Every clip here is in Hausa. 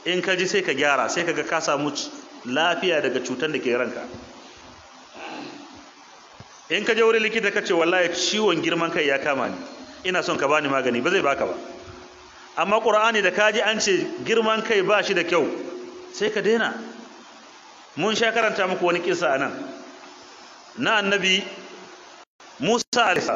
in ka ji sai ka gyara sai ka ga ka samu lafiya daga cutar da ke ranka in ka je wurin likita ka ce wallahi ciwon girman kai ya kama ni ina son ka bani magani ba zai baka ba amma qur'ani da kaji an ce girman kai ba shi da kyau sai ka daina mun sha karanta muku wani kisa anan na annabi Musa alaihi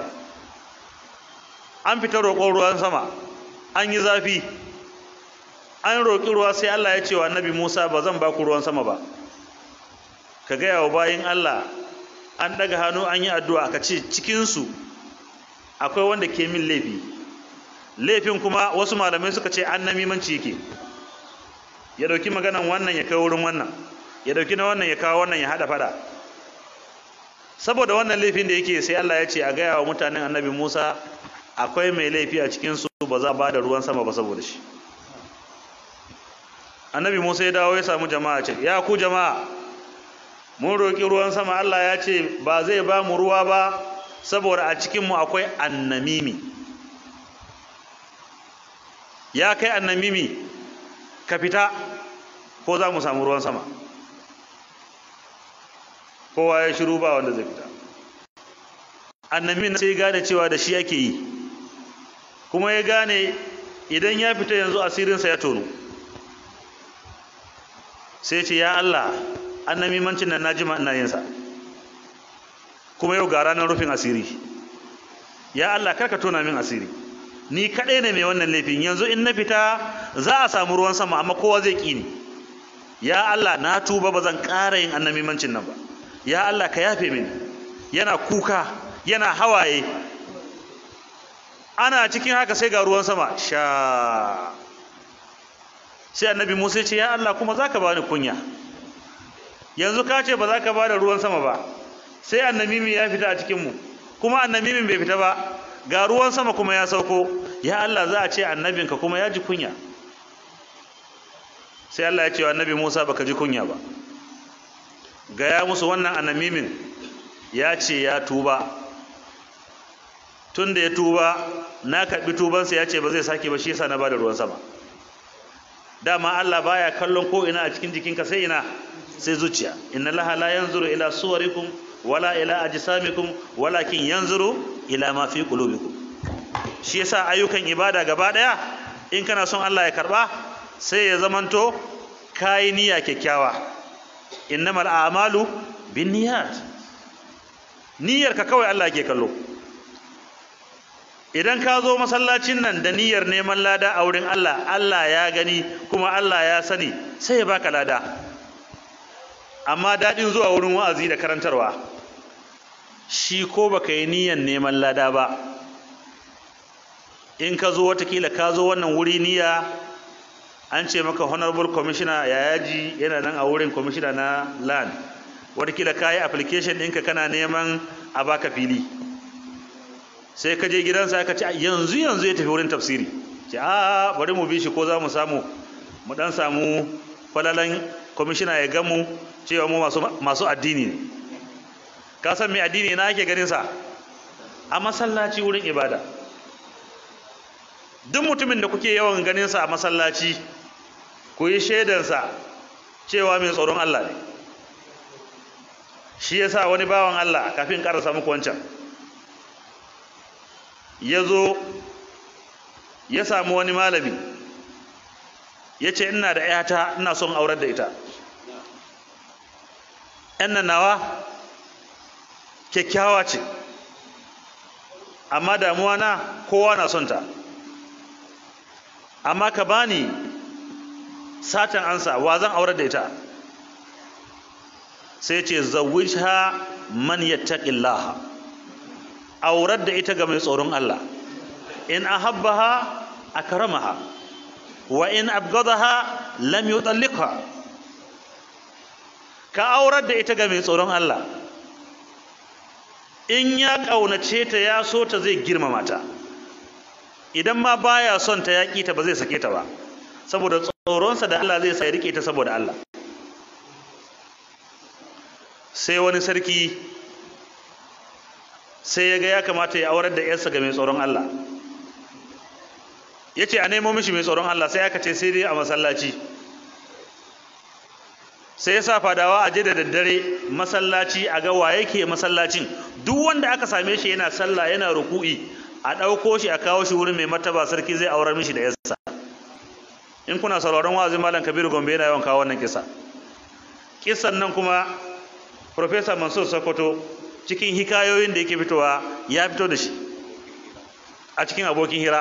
an fita roƙon ruwan sama an yi zafi an roƙi ruwa sai Allah ya ce wa annabi Musa ba zan ba ku ruwan sama ba ka gaya wa bayin Allah an ɗaga hannu an yi addu'a ka ce cikinsu akwai wanda ke min laifi laifin kuma wasu malamai suka ce an namimanci yake ya ɗauki maganan wannan ya kai wurin wannan ya ɗauki na wannan ya kawo wannan ya haɗa fada saboda wannan laifin da yake sai Allah ya ce a gaya wa mutanen annabi Musa akwai mai laifi a cikinsu ba za ba da ruwan sama ba saboda shi annabi Musa ya dawo ya samu jama'a ce ya ku jama'a mun roƙi ruwan sama Allah ya ce ba zai ba mu ruwa ba saboda a cikinmu akwai annamimi ya kai annamimi ka fita ko za mu samu ruwan sama kowa ya shiru ba wanda zai fita annami sai gane cewa da shi ake yi kuma ya gane idan ya fita yanzu asirinsa ya tono sai ce ya Allah annamimancin nan na jima ina yinsa kuma yau ga ranar rufin asiri ya Allah karka tona min asiri ni kaɗai ne mai wannan laifin yanzu in na fita za a samu ruwan sama amma kowa zai ƙi ni ya Allah na tuba ba zan ƙara yin annamimancin nan ba ya Allah ka yafe mini yana kuka yana hawaye ana cikin haka sai ga ruwan sama sha sai annabi Musa ya ce ya Allah kuma zaka bani kunya yanzu ka ce ba za ka bada ruwan sama ba sai annamimi ya fita a cikin mu kuma annamimin bai fita ba ga ruwan sama kuma ya sauko ya Allah za a ce annabinka kuma ya ji kunya sai Allah ya ce wa annabi Musa baka ji kunya ba gaya musu wannan annamimin ya ce ya tuba tun da ya tuba na karɓi tubansa ya ce ba zai sake ba shi yasa na bada ruwan sama dama Allah baya kallon ko ina a cikin jikinka sai ina sai zuciya inna laha la yanzuru ila suwarikum wala ila ajsamikum walakin yanzuru ila ma fi qulubikum shi yasa ayyukan ibada gaba daya in kana son Allah ya karba sai ya zamanto kai niyya kyakkyawa innamal a'malu binniyat niyyar ka kawai Allah ke kallo idan ka zo masallacin nan da niyyar neman lada a wurin Allah Allah ya gani kuma Allah ya sani sai ya baka lada amma daɗin zuwa wurin wa'azi da karantarwa shi ko baka yi niyyar neman lada ba in ka zo watakila ka zo wannan wuri niyya an ce maka honorable commissioner ya yaji yana nan a wurin commissioner na land watakila ka yi application ɗinka kana neman a baka fili sai ka je gidansa aka ce yanzu yanzu ya tafi wurin tafsiri ce a bari mu bi shi ko za mu samu mu dan samu falalan kwamishina ya gamu cewa mu masu addini ne ka san mai addini na ake ganin sa a masallaci wurin ibada duk mutumin da kuke yawan ganin sa a masallaci ku yi shaidansa cewa mai tsoron Allah ne shi yasa wani bawan Allah kafin karasa muku wancan ya zo ya samu wani malami ya ce ina da ‘yata ina son aurar da ita ‘yan nan nawa kyakkyawa ce amma damuwa na kowa na son ta amma ka bani satan ansa wa zan aurar da ita sai ce zawwijha man yattaqillaha aurar da ita ga mai tsoron Allah in ahabbaha akramaha wa in abghadaha lam yutalliqha ka aurar da ita ga mai tsoron Allah in ya kaunace ta ya so ta zai girmama ta idan ma baya son ta yaƙi ta ba zai sake ta ba saboda tsoronsa da Allah zai sai rike ta saboda Allah sai wani sarki sai ya ga ya kamata ya aurar da yarsa ga mai tsoron Allah ya ce a nemo mishi mai tsoron Allah sai aka ce sai dai a masallaci sai ya sa fadawa a je da daddare masallaci a ga wa yake masallacin duk wanda aka same shi yana sallah yana ruku'i a ɗauko shi a kawo shi wurin mai martaba sarki zai aurar mishi da yassa in kuna sauraron wa'azin malam kabiru gombe yana yawan kawo wannan kisa kisan nan kuma professor mansur sokoto cikin hikayoyin da yake fitowa ya fito da shi a cikin abokin hira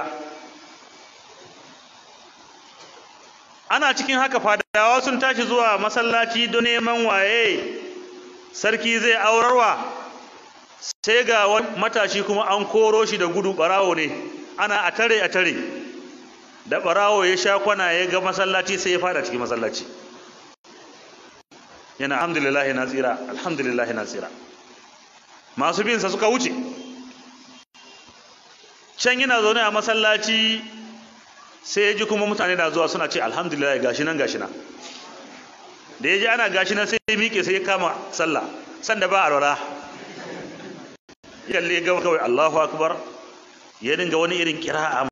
ana cikin haka fadawa sun tashi zuwa masallaci don neman waye sarki zai aurarwa sai ga wani matashi kuma an koro shi da gudu barawo ne ana a tare a tare da barawo ya sha kwana ya ga masallaci sai ya fada cikin masallaci yana alhamdulillah na tsira alhamdulillah na tsira masu bin sa suka wuce can yana zaune a masallaci sai ya ji kuma mutane na zuwa suna ce alhamdulillah gashi nan gashi nan da ya ji ana gashi nan sai ya miƙe sai ya kama sallah sanda ba a rara yalle ga kawai Allahu akbar ya dinga wani irin kira'a